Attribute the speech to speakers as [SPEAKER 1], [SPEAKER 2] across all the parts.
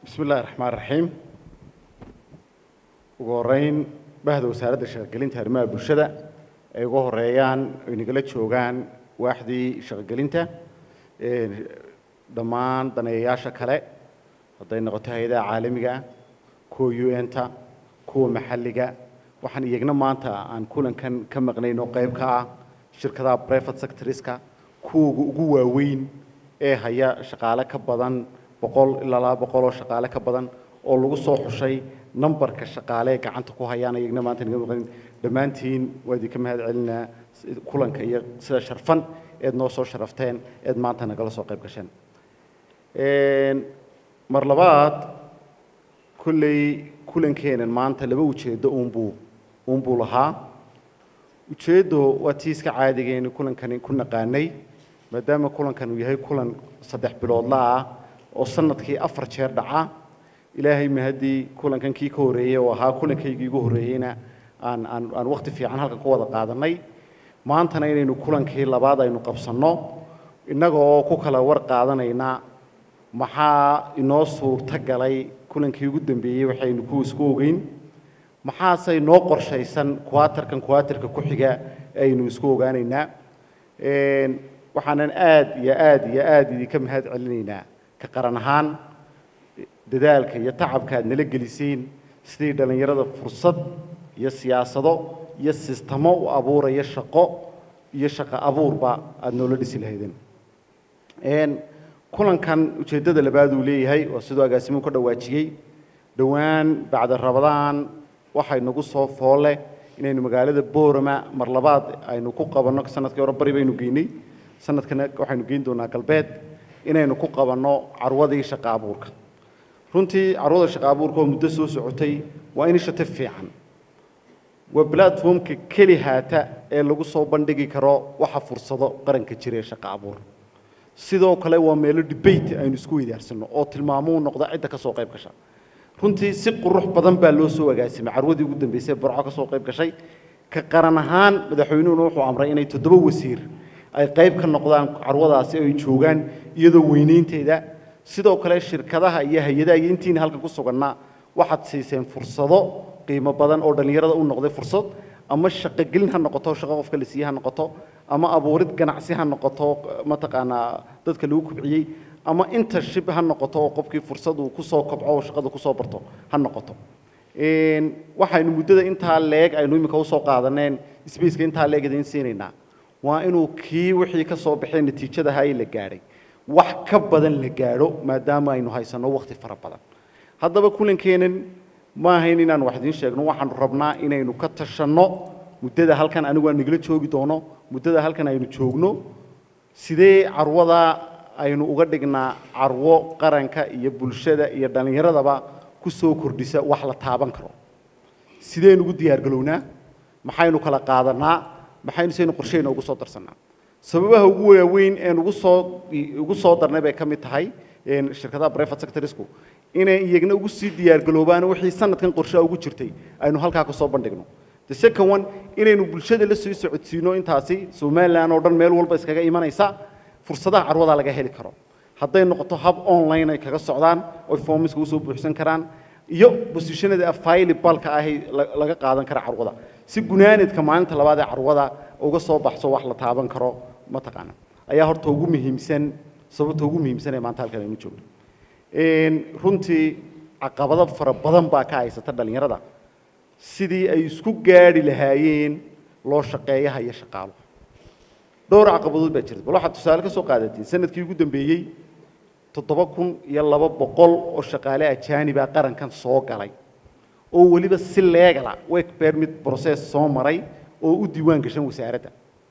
[SPEAKER 1] bismi illaahi raxmaan raxiim ugu horeyn bahda wasaaradda shaqogelinta arrimaha bulshada ay uga horeeyaan ay nagala joogaan waaxdii shaqogelinta dhammaan daneeyayaasha kale hadday noqoto hay-adaha caalamiga kuwa u n-ta kuwa maxalliga waxaan iyagna maanta aan kulankan ka maqnayn oo qayb ka ah shirkadaha private sectoriska kuwooga ugu waaweyn ee haya shaqaale ka badan boqol ilaa laba boqol oo shaqaale ka badan oo lagu soo xushay numbarka shaqaale ee gacanta ku hayaan iyagna maanta naga maqnayn dhammaantiin waa idinka mahad celinaa kulanka iyo sida sharfan eed noo soo sharafteen eed maanta nagala soo qayb gasheen mar labaad kolley kulankeenan maanta laba ujeeddo uunbuu uunbuu lahaa ujeeddo waa tii iska caadigeeni kulankani ku naqaanay maadaama kulankan uu yahay kulan saddex biloodla ah oo sanadkii afar jeer dhaca ilaahay mahaddii kulankan kii ka horreeyey oo ahaa kulankaygii ugu horreeyeyna aan aan aan wakhti fiican halkan ku wada qaadanay maantana inaynu kulankii labaad aynu qabsanno innagoo ku kala war qaadanayna maxaa inoo suurto galay kulankii ugu dambeeyey waxaynu ku isku ogeyn maxaase noo qorshaysan quaterkan quaterka ku xiga aynu isku ogaanaynaa waxaanan aad iyo aad iyo aad idinka mahad celinaynaa ka qaran ahaan dadaalka iyo tacabka aad nala gelisiin sidii dhallinyarada fursad iyo siyaasado iyo sistamo u abuuraya shaqo iyo shaqo abuurba aada noola dhisi lahaydeen kulankan ujeeddada labaad uu leeyahay waa siduu agaasimuhu ka dhawaajiyey dhowaan bacda rabadaan waxay nagu soo foole inaynu magaalada boorama mar labaad aynu ku qabanno sanadkii hore bari baynu geynay sanadkana waxaynu geyn doonaa galbeed inaynu ku qabanno carwadii shaqa abuurka runtii carwada shaqa abuurka oo muddo soo socotay waa initiative fiican waa platformka keli haata ee lagu soo bandhigi karo waxa fursado qaranka jira ee shaqa abuur sidoo kale waa meelo debate aynu isku weydaarsano oo tilmaamuu noqda cidda ka soo qayb gasha runtii si qurux badan baa loo soo agaasimay carwadii ugu dambeysay burco ka soo qayb gashay ka qaran ahaan madaxweynuhuna wuxuu amray inay toddoba wasiir ay qayb ka noqdaan carwadaasi ay joogaan iyadoo weynaynteeda sidoo kale shirkadaha iyo hay-adaha iyo intiina halkan ku sugannaa waxaad siiseen fursado qiimo badan oo dhallinyarada u noqday fursad ama shaqogelin ha noqoto shaqo qofka la siiye ha noqoto ama abuurid ganacsi ha noqoto mataqaanaa dadka lagu kubciyey ama internship ha noqoto oo qofkii fursad uu kusoo kobco oo shaqada kusoo barto ha noqoto waxaynu muddada intaa leeg aynu iminka usoo qaadaneen spaceka intaa leeg idiin siinaynaa waa inuu kii wixii ka soo baxay natiijadaha ay la gaadhay wax ka badan la gaadho maadaama aynu haysanno wakhti fara badan haddaba kulankeenan ma ahayn inaan wax idiin sheegno waxaanu rabnaa inaynu ka tashanno muddada halkan anigu aan nagala joogi doono muddada halkan aynu joogno sidee carwada aynu uga dhignaa carwo qaranka iyo bulshada iyo dhallinyaradaba ku soo kordhisa wax la taaban karo sideen ugu diyaargalownaa maxaynu kala qaadanaa maxaynu saynu qorsheyna ugu soo darsannaa sababaha ugu waaweyn een ugu soo ugu soo darnay bay ka mid tahay shirkadaha private sectorsku inay iyagna ugu sii diyaargaloobaan wixii sanadkan qorshaha ugu jirtay aynu halkaa ka soo bandhigno the second one inaynu bulshada la sii socodsiino intaasi somaliland oo dhan meel walba iskaga imanaysa fursadaha carwada laga heli karo hadday noqoto hab online ay kaga socdaan oy formiska usoo buuxsan karaan iyo bosishanada afilibalka ahi laga qaadan kara carwada si gunaanidka maalinta labaad ee carwada uga soo baxso wax la taaban karo mataqaana ayaa horta ugu muhiimsan sababta ugu muhiimsan ee maanta halkan aynu joogno runtii caqabado fara badan baa ka haysata dhallinyarada sidii ay isku gaadhi lahaayeen loo shaqeeyaha iyo shaqaaluhu dhowr caqabadood baa jirta bal waxaad tusaale ka soo qaadatiin sanadkii ugu dambeeyey toddoba kun iyo laba boqol oo shaqaale ajaaniba qarankan soo galay oo weliba si leegala work permit process soo maray oo u diiwaan gashan wasaaradda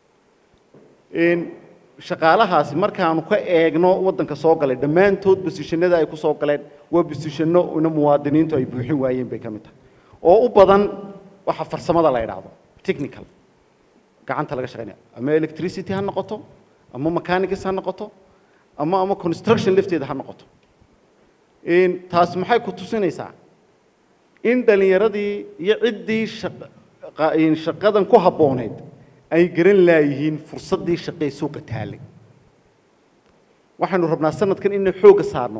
[SPEAKER 1] shaqaalahaasi markaanu ka eegno waddanka soo galay dhammaantood bosishanada ay ku soo galeen waa bosishanno ina muwaadiniintu ay buuxin waayeen bay ka mid tahay oo u badan waxa farsamada la idhaahdo technical gacanta laga shaqaynaya ama electricity ha noqoto ama mechanics ha noqoto ama ama construction lafteeda ha noqoto taas maxay ku tusinaysaa in dhallinyaradii iyo ciddii shaqadan ku habbooneyd ay garan laayihiin fursaddii shaqee suuqa taalay waxaynu rabnaa sanadkan inay xoogga saarno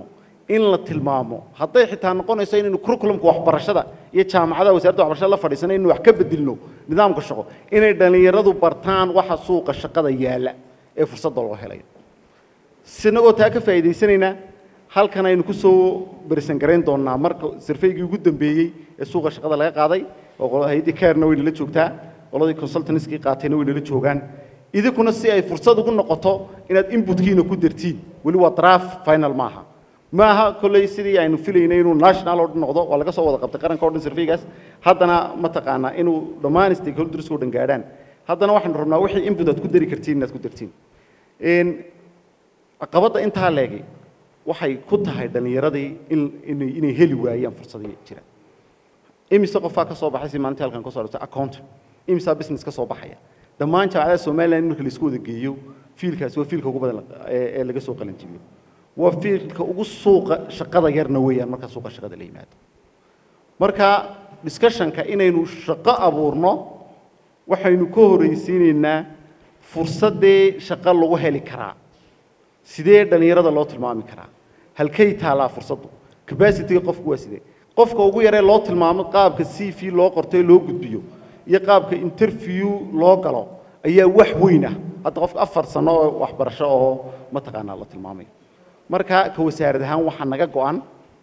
[SPEAKER 1] in la tilmaamo hadday xitaa noqonayso inaynu curriculumka waxbarashada iyo jaamacadaha wasaaradda waxbarashada la fadhiisana inaynu wax ka bedelno nidaamka shaqo inay dhallinyaradu bartaan waxa suuqa shaqada yaalla ee fursadda loo helayo sinagoo taa ka faa'iidaysanaynaa halkan aynu ku soo berisan garayn doonnaa marka sarfaygii ugu dambeeyey ee suuqa shaqada laga qaaday oo hay-addii cairna way nala joogtaa qoladii consultanskii qaatayna way nala joogaan idinkuna si ay fursad ugu noqoto inaad inputkiina ku dartiin weli waa draft final maaha maaha kolley sidii aynu filaynay inuu national oo dhan noqdo waa laga soo wada qabtay qaranka o dhan sarfeygaas haddana mataqaanaa inuu dhammaan stakeholders oo dhan gaadhaan haddana waxaynu rabnaa wixii input aad ku dari kartiin inaad ku dartiin caqabadda intaa leegay waxay ku tahay dhallinyaradii in inay inay heli waayaan fursadii jira imise qofaa ka soo baxay si maalintii halkan ka soo dhigtay accountant imisaa business ka soo baxaya dhammaan jaamacadaha somaliland marka la isku wada geeyo fiilkaasi waa fiilka ugu badan ee laga soo qalanjibiyo waa fiilka ugu suuqa shaqada yarna weeyaan marka suuqa shaqada la yimaado marka discussionka inaynu shaqo abuurno waxaynu ka horraysiinaynaa fursaddee shaqo lagu heli karaa sidee dhallinyarada loo tilmaami karaa halkay taalaa fursaddu capacityga qofku waa sidee qofka ugu yaree loo tilmaamo qaabka c v loo qorto ee loo gudbiyo iyo qaabka interview loo galo ayaa wax weyn ah hadda qofka afar sano oo waxbarasho oo mataqaanaa la tilmaamayo marka ka wasaarad ahaan waxaa naga go-an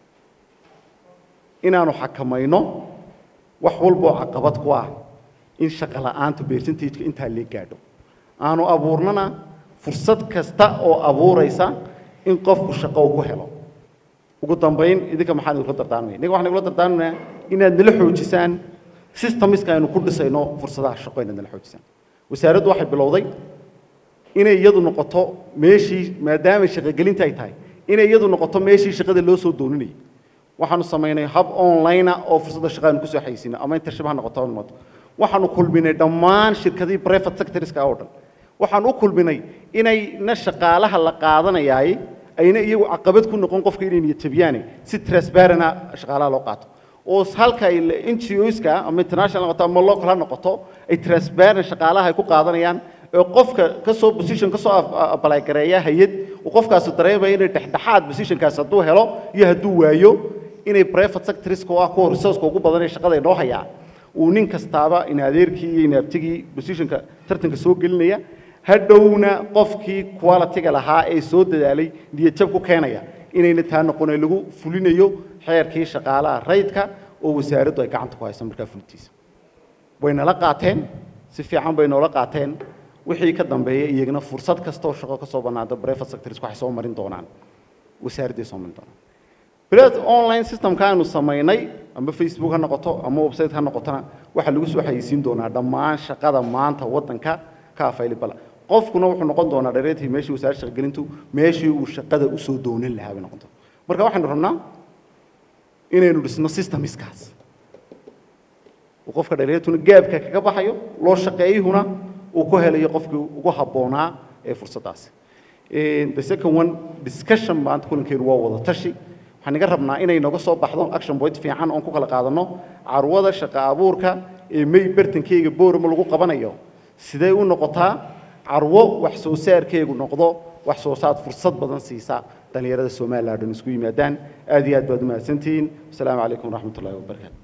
[SPEAKER 1] inaanu xakamayno wax walba oo caqabad ku ah in shaqo la'aanta percentageka intaa lee gaadho aanu abuurnana fursad kasta oo abuuraysa in qofku shaqo uu ku helo ugu dambayn idinka maxaan idinla dardaarmaya innaga waxaan igula dardaarmaynaa inaad nala xoojisaan systemiska aynu ku dhisayno fursadaha shaqo inaad nala xoojisaan wasaaraddu waxay bilowday inay iyadu noqoto meeshii maadaama shaqogelinta ay tahay inay iyadu noqoto meeshii shaqada loo soo dooninayay waxaanu samaynay hab online oo fursadda shaqo aynu kusoo xaysiino ama internship ha noqoto ha noqoto waxaanu kulminay dhammaan shirkadihii private sectorska oo dhan waxaan u kulminay inayna shaqaalaha la qaadanayaay ayna iyagu caqabad ku noqon qofka inay niyadjabiyaane si transparent shaqaalaha loo qaato oo halka ay NGOska ama international noqoto ama local ha noqoto ay transparent shaqaalaha ay ku qaadanayaan ee qofka ka soo position ka soo apply gareeya hay'ad uu qofkaasi dareemaya inay dhexdhexaad positionkaas hadduu helo iyo hadduu waayo inay private sectorska oo ah kuwa resourceka ugu badan ee shaqada inoo hayaa uu nin kastaaba in adeerkii iyo inaabtigii positionka tartanka soo gelinaya hadhowna qofkii quality-ga lahaa ee soo dadaalay niyadjab ku keenaya inayna taa noqone lagu fulinayo xeerkii shaqaalaha rayidka oo wasaaraddu ay gacanta ku hayso markaa fulintiisa way nala qaateen si fiican bay noola qaateen wixii ka dambeeya iyagana fursad kastoo shaqo ka soo bannaada private sectors waxay soo marin doonaan wasaaradday soo marin doonaan bilaad online systemka aanu samaynay ama facebook ha noqoto ama website ha noqotona waxaa lagu soo xayeysiin doonaa dhammaan shaqada maanta waddanka ka available qofkuna wuxuu noqon doonaa dhareetii meeshii wasaaradda shaqagelintu meeshii uu shaqada usoo doonan lahaa bay noqon doontaa marka waxaynu rabnaa inaynu dhisno systemiskaas uu qofka dhareetuna gaabka kaga baxayo loo shaqeeyuhuna uu ku helayo qofkii ugu habboonaa ee fursaddaasi the second one discussion maanta kulankeenu waa wada tashi waxaan iga rabnaa inay nooga soo baxdo action point fiican oon ku kala qaadanno carwada shaqo abuurka ee may bartankeyga boorama lagu qabanayo sidee u noqotaa carwo wax soo saarkeegu noqdo wax soo saar fursad badan siisa dhallinyarada somaliland dhan isku yimaadaan aad iyo aad baad u mahadsantihiin asalaamu calaykum waraxmat ullahi wabarakaatu